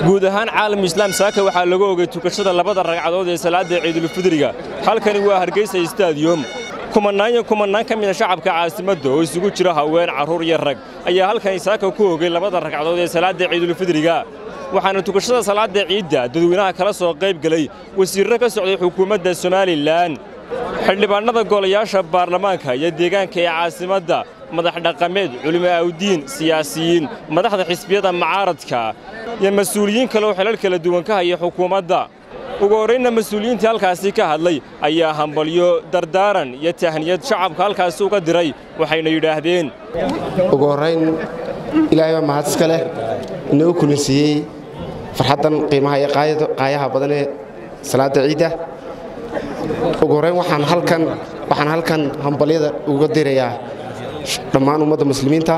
guud ahaan caalam islaam saaka waxaa lagu ogay tukashada labada ragcadood ee salaadda ciidulfidriga halkani waa hargeysa stadiyum kumannaan iyo kumannaan ka mida shacabka caasimadda oo isugu jira haween carruur iyo rag ayaa halkani saaka ku ogay labada ragcadood ee salaadda ciidulfidriga waxaana tukashada salaadda ciidda dadweynaha kala soo qayb gelay wasiirro ka socday xukuumadda somalilan xildhibaannada golayaasha baarlamaanka iyo deegaanka ee caasimadda madax dhaqameed culimo awdiin siyaasiyiin madaxda xisbiyada macaaradka iyo mas-uuliyiin kale oo xilal kala duwan ka haya xukuumadda ugu horraynna mas-uuliyiintii halkaasi ka hadlay ayaa hambalyo dardaaran iyo tahniyad shacabka halkaasi uga diray waxayna yidhaahdeen ugu horrayn ilaahay baa mahad iska leh inoo kulansiiyey farxaddan qiimaha iyo qaayaha badan ee salaadda ciidda ugu horrayn waxaan halkan waxaan halkan hambalyada uga dirayaa dhammaan ummadda muslimiinta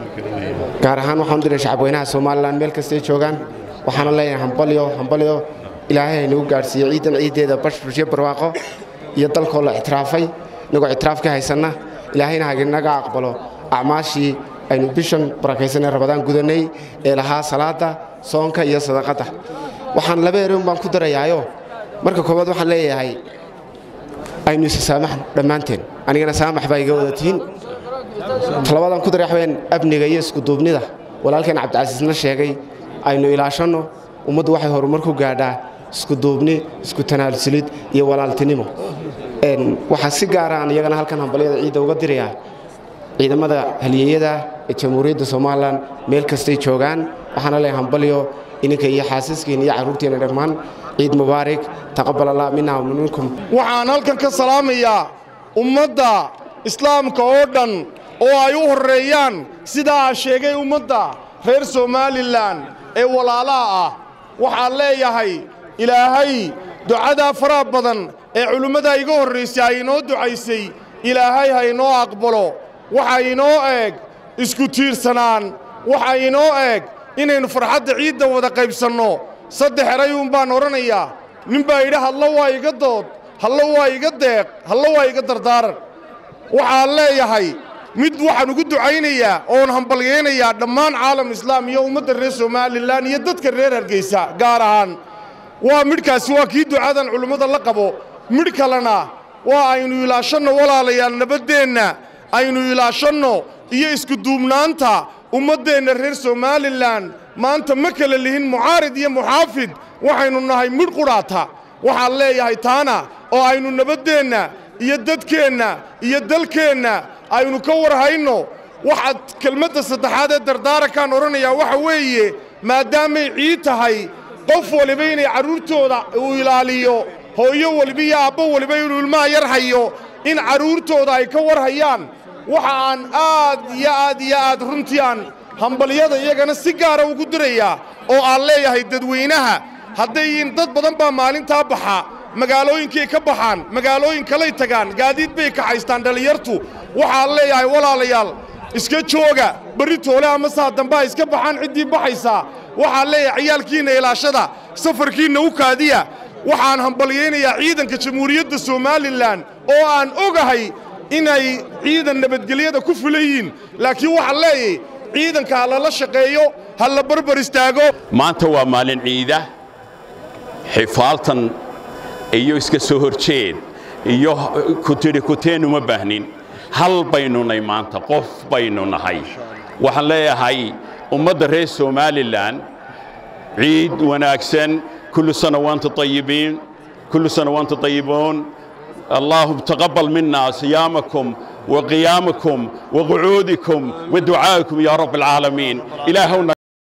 gaar ahaan waxaan u diray shacabweynaha somalilan meel kastay joogaan waxaana leeyahay hambalyo hambalyo ilaahay haynagu gaadhsiiyo ciidan ciiddeeda bashbushiyo barwaaqo iyo dalkoo la ictiraafay inagoo ictiraaf ka haysanna ilaahayna haginaga aqbalo acmaashii aynu bishan barakaysanee rabadaan gudannay ee lahaa salaadda soonka iyo sadaqadda waxaan laba ereyn baan ku darayaayo marka koowaad waxaan leeyahay aynu isa saamaxno dhammaanteen anigana saamax baa iga wada tihiin talabaadaan ku daray waxweyaan amniga iyo iskuduubnida walaalkeen cabdicasiisna sheegay aynu ilaashanno ummaddu waxay horumar ku gaadhaa iskuduubni isku tanaalsulid iyo walaaltinimo waxaa si gaara aan iyagana halkan hambalyada ciidda uga dirayaa ciidamada halyeeyada ee jamhuuriyadda somalilan meel kastay joogaan waxaana leeyahay hambalyo ininka iyo xaasiskiina iyo carruurtiina dhammaan ciid mubaarak taqabal allah minna wa minkum waxaan halkan ka salaamayaa ummadda islaamka oo dhan oo ay u horreeyaan sidaa sheegay ummadda reer somalilan ee walaalaha ah waxaan leeyahay ilaahay ducadaa faraha badan ee culimmada iga horraysay ay inoo ducaysay ilaahay ha inoo aqbalo waxa inoo eeg isku tiirsanaan waxa inoo eeg inaynu farxadda ciidda wada qaybsanno saddex erayuun baan odhanayaa nin baa yidhi hadlo waa iga dood hallo waa iga deeq hallo waa iga dardaaran waxaan leeyahay mid waxaan ugu ducaynayaa oon hambalyaynayaa dhammaan caalam islaam iyo ummadda reer somalilan iyo dadka reer hargeysa gaar ahaan waa midhkaasi waa kii ducadan culimmada la qabo midh kalena waa aynu ilaashanno walaalayaal nabaddeenna aynu ilaashanno iyo iskuduubnaanta ummaddeenna reer somalilan maanta ma kala lihin mucaarid iyo muxaafid waxaynu nahay midh qudhaata waxaan leeyahay taana oo aynu nabaddeenna iyo dadkeenna iyo dalkeenna aynu ka war hayno waxaad kelmadda saddexaad ee dardaarankaan odhanayaa waxa weeye maadaamay ciid tahay qof waliba inay carruurtooda uu ilaaliyo hooyo waliba iyo aabbo waliba inuu ilmaha yar hayo in carruurtooda ay ka war hayaan waxa aan aad iyo aad iyo aad runtii aan hambalyada iyagana si gaara ugu dirayaa oo aan leeyahay dadweynaha haddayin dad badan baa maalintaa baxa magaalooyinkay ka baxaan magaalooyin kalay tagaan gaadiid bay kaxaystaan dhallinyartu waxaan leeyahay walaalayaal iska jooga berri toole ama saa dambaa iska baxaan ciddii baxaysaa waxaan leeyahay ciyaalkiinna ilaashada safarkiinna u kaadiya waxaan hambalyaynayaa ciidanka jamhuuriyadda somalilan oo aan ogahay inay ciidan nabadgelyada ku fulan yihiin laakiin waxaan leeyahay ciidanka ha lala shaqeeyo ha la barbar istaago maanta waa maalin ciida xifaaltan iyo iska soo horjeed iyo kutidhi kuteen uma baahnin hal baynu nahay maanta qof baynu nahay waxaan leeyahay ummadda reer somalilan ciid wanaagsan kullu sana waanta ayibiin kullu sana waanta ayibuun اللهم تقبل منا صيامكم وقيامكم وقعودكم ودعائكم يا رب العالمين إلهنا